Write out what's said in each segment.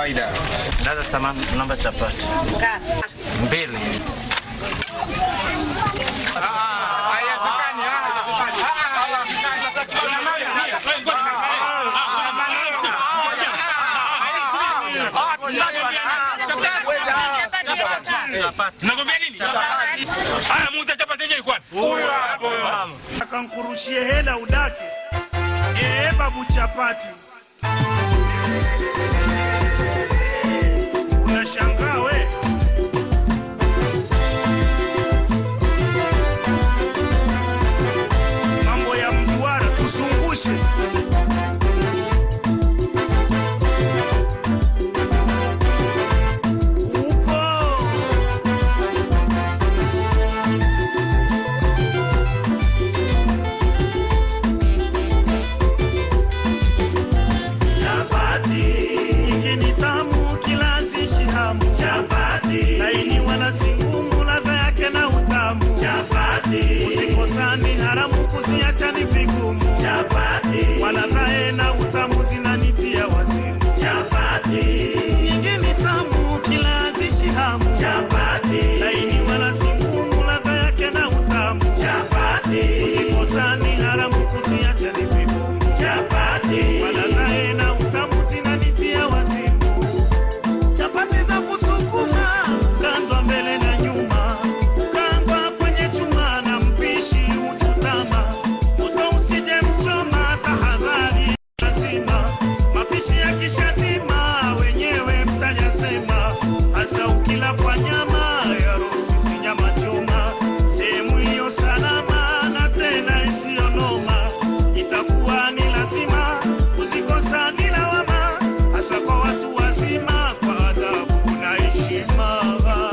kawaida. Dada samani, namba chapati mbili. Nakwambia nini? Haya, muuza chapati yenyewe kwani? akankurushie hela udake ee babu chapati unashangaa we mambo ya mduara tuzungushe upo chapati nyingi ni tamu kila zishi hamu chapati laini wala si ngumu ladha yake na utamu chapati usikosani haramu kuziacha ni vigumu chapati wala dhae na utamu zinanitia wazimu chapati nyingi ni tamu kila zishi hamu chapati laini wala si ngumu ladha yake na utamu chapati usikosani haramu kuziacha ni vigumu chapati wala dhae na utamu zinanitia wazimu chapati za kusukuma kandwa mbele na nyuma kangwa kwenye chuma na mpishi uchutama moto usije mchoma tahadhari lazima mapishi ya kishatima wenyewe mtajasema hasa ukila kwa nyama ya rosti si nyama choma sehemu iliyo salama na tena isiyonoma itakuwa ni lazima kuzikosa ni lawama hasa kwa watu wazima kwa adabu na heshima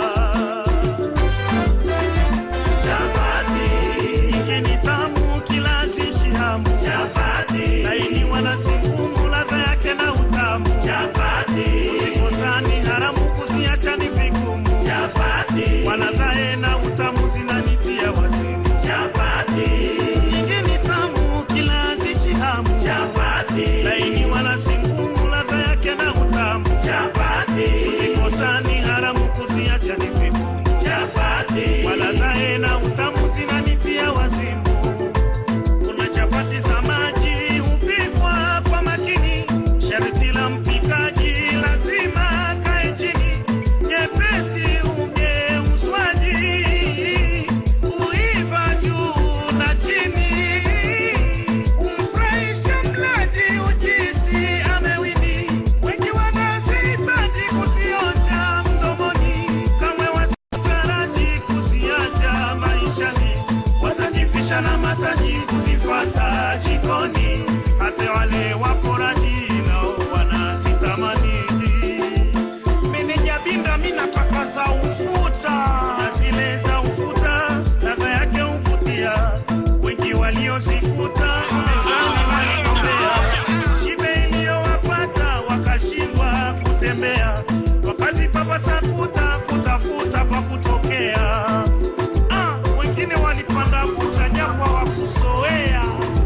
chapati nyingi ni tamu kila zishi hamu chapati laini wala si ngumu ladha yake na utamu chapati usikosani haramu kuziacha ni vigumu chapati wala dhae na utamu zinanitia wazimu chapati nyingi ni tamu kila zishi hamu chapati laini wala si ngumu ladha yake na utamu chapati usikosani haramu kuziacha ni vigumu chapati wala dhae na utamu zinanitia wazimu kuna chapati za maji hupikwa kwa makini sharti la mpikaji lazima kae chini nyepesi ugeuzwaji kuiva juu na chini umfurahisha mlaji ujisi amewini wengi wanazihitaji kuzionja mdomoni kamwe wasitaraji kuziacha maishani watajifisha na mataji kuzifata jikoni hata wale waporaji nao wanazitamani minijabinda minataka za ufuta na zile za ufuta ladha yake huvutia wengi waliozikuta mezani waligombea shibe iliyowapata wakashindwa kutembea wakazipapasa kuta kutafuta pa kutokea ah, wengine walipanda kuta japo hawakuzoea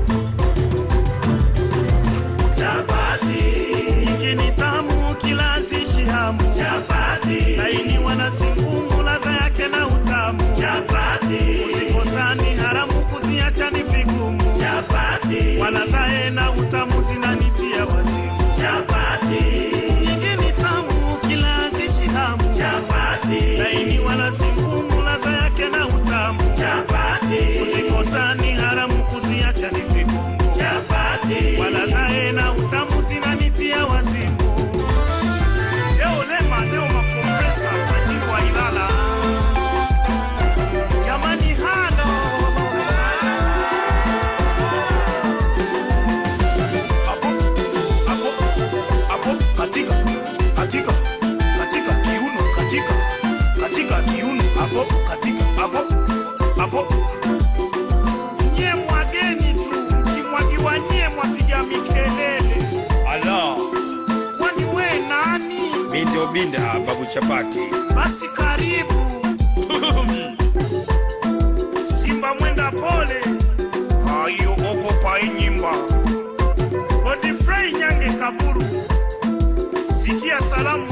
chapati nyingi ni tamu kila zishi hamu chapati laini wala si ngumu ladha yake na utamu chapati usikosani haramu kuziacha ni vigumu chapati wala dhae na utamu zinanitia wazimu chapati nyingi ni tamu kila zishi hamu chapati laini wala si ngumu ladha yake na utamu chapati usikosani haramu kuziacha ni vigumu chapati wala dhae na utamu zinanitia wazimu Leo lema leo makompresa tajiri wa Ilala jamani halo hapo hapo hapo katika katika katika kiuno katika katika kiuno hapo katika hapo hapo nye mwageni tu kimwagiwa nye mwapiga mikelele Ala, kwani we nani mi ndio binda babu chapati. basi karibu simba mwenda pole ayo ogopa inyimba godifrei nyange kaburu sikia salamu